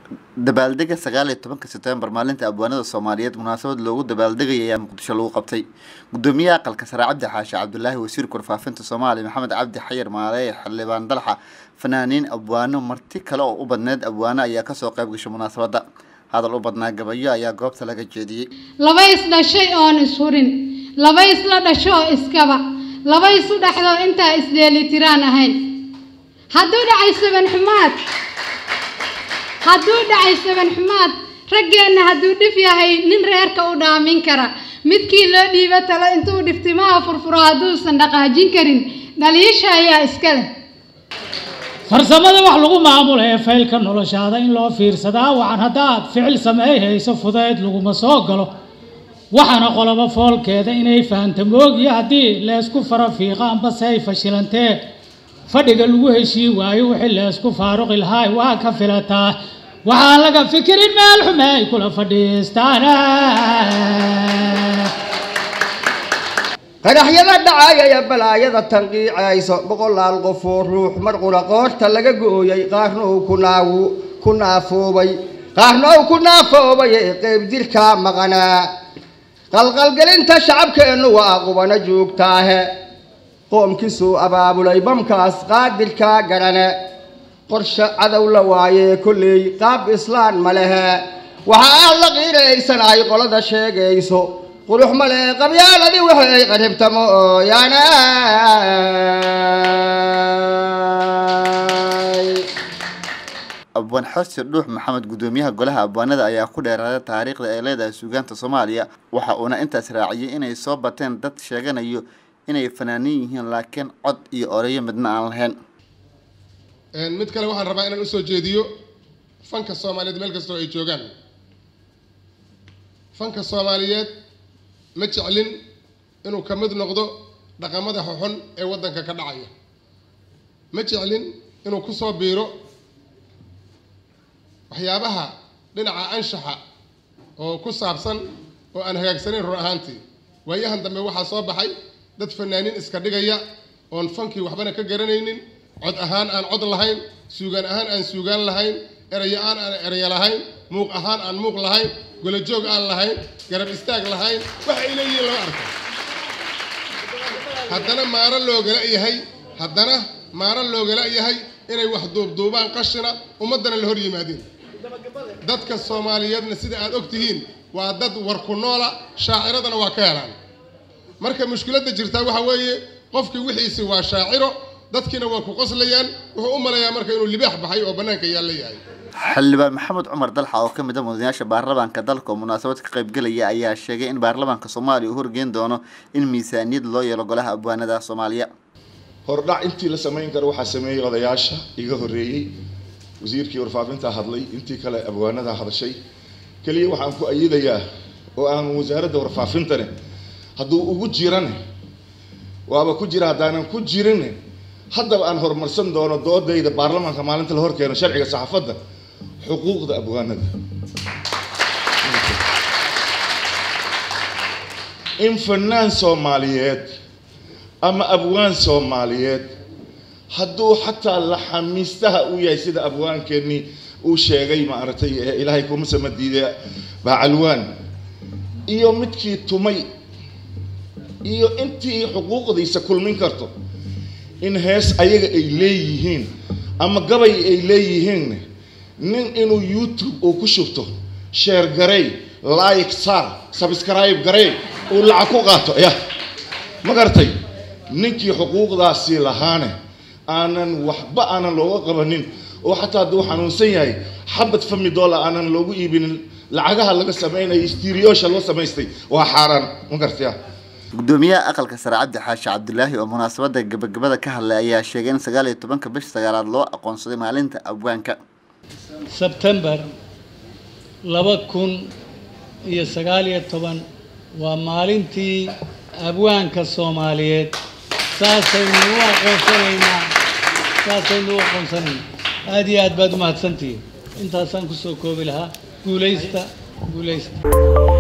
dabaaldega sagaal iyo tobanka sebtembar maalinta abwaanada soomaaliyeed munaasabad loogu dabaaldegaya ayaa muqdisho lagu qabtay gudoomiyaha aqalka sare cabdi xaashi cabdulaahi wasiirka warfaafinta soomaaliya maxamed cabdi xayir maaleeye xildhibaan dalxa fanaaniin abwaano marti kale oo u badneed abwaano ayaa kasoo qayb gashay munaasabadda hadal u badnaa gabayo ayaa goobta laga jeediyey laba isdhashay oon ishurin laba isla dhasho oo iskaba laba isu dhexdo intaa isdheelitiraan ahayn hadduu dhacay saban xumaad hadduu dhacay saban xumaad raggeenna hadduu dhif yahay nin reerka u dhaamin kara midkii loo dhiibo talo intuu dhiftimaha furfuro hadduusan dhaqaajin karin dhaliisha ayaa iska leh farsamada wax lagu maamulo ee faylka noloshaada in loo fiirsadaa wacan haddaad ficil sameey hayso fudayd laguma soo galo waxaana qolobo foolkeeda inay fahamta moogiyo haddii leesku fara fiiqa ambase ay fashilantee fadhiga lagu heshii waayo wixii leesku faaruqi lahaay waa ka filataa waxaan laga fikirin meel xume ay kula fadhiistaan qaraxyada dhacaya ee balaayada tanqiicayso boqolaal qofoo ruux mar qura qoorta laga gooyay qaarna uu kunaawu ku naafoobay qaarna uu ku naafoobay ee qeyb jirkaa maqanaa qalqalgelinta shacabkeennu waa qubano joogtaahe qoomkiisuu abaabulay bamkaas qaadirkaa garane qorshe cadow la waayee kolley qaab islaan ma lehe waxa aad la qiiraysanahay qolada sheegayso qurux male qabyaaladii waxay qaribtamo ooyaana abwaan xorsi dhuux maxamed gudoomiyaha golaha abwaanada ayaa ku dheeraaday taariikhda ay leedahay suugaanta soomaaliya waxa uuna intaas raaciyay inay soo bateen dad sheeganayo inay fanaaniin yihiin laakiin cod iyo oreyo midna aan lahayn mid kale waxaan rabaa inaan usoo jeediyo fanka soomaaliyeed meel kastoo ay joogaan fanka soomaaliyeed ma jeclin inuu ka mid noqdo dhaqamada xoxon ee waddanka ka dhacaya ma jeclin inuu kusoo biiro waxyaabaha dhinaca anshaxa oo ku saabsan oo aan hagaagsanayn run ahaantii waayahan dambe waxaa soo baxay dad fanaaniin iska dhigaya oon fankii waxbana ka garanaynin cod ahaan aan cod lahayn suugaan ahaan aan suugaan lahayn erayo aan aan erayo lahayn muuq ahaan aan muuq lahayn golajoog aan lahayn garab istaag lahayn wax ay leeyihiin lama arko haddana maaro loogala yahay haddana maaro loogala yahay inay wax duubduubaan qashina ummaddana la hor yimaadeen dadka soomaaliyeedna sida aad og tihiin waa dad war ku noola shaaciradana waa ka helaan marka mushkiladda jirtaa waxa weeye qofkii wixiisi waa shaaciro dadkiina waa ku qoslayaan wuxuu u malayaa marka inuu libaax baxay oo bannaanka yaalla yahay xildhibaan maxamed cumar dalxa oo ka mid a mudanayaasha baarlamaanka dalka oo munaasabad ka qaybgelaya ayaa sheegay in baarlamaanka soomaaliya uu horgeyn doono in miisaaniyad loo yeelo golaha abwaanada soomaaliya hordhac intii la samayn karo waxaa sameeyey odayaasha iga horreeyey wasiirkii warfaafinta hadlay intii kale abwaanada hadashay keliya waxaan ku ayidayaa oo aan wasaaradda warfaafintane hadduu ugu jirane waaba ku jira haddaanan ku jirin haddaba aan horumarsan doono doodayda baarlamaanka maalinta la horkeeno sharciga saxaafadda xuquuqda abwaanada in fanaan soomaaliyeed ama abwaan soomaaliyeed hadduu xataa laxamiistaha u yahay sida abwaankeenii uu sheegay maaragtay ilaahay kuma samadiide bacalwaan iyo midkii tumay iyo intii xuquuqdiisa kulmin karto in hees ayaga ay leeyihiin ama gabay ay leeyihiin nin inuu youtube uu ku shubto sheer garey like sar subscribe garey uu lacag ku qaato ya ma garatay ninkii xuquuqdaasi lahaane aanan waxba aanan looga qabanin oo xataa hadduu xanuunsan yahay xabad fami doolar aanan loogu iibinin lacagaha laga samaynayo stiriyosha loo samaystay waa xaaraan ma garataya gudoomiyaha aqalka sare cabdi xaashi cabdulaahi oo munaasabada gabagabada ka hadlay ayaa sheegay in sagaal iyo tobanka bisha sagaalaad loo aqoonsaday maalinta abwaanka sebtembar laba kun iyo sagaal iyo toban waa maalintii abwaanka soomaaliyeed saasaynu u aqoonsanaynaa saasaynu u aqoonsanaynaa aada iyo aad baad umahadsantihiin intaasaan kusoo koobi lahaa guulaysta guulaysta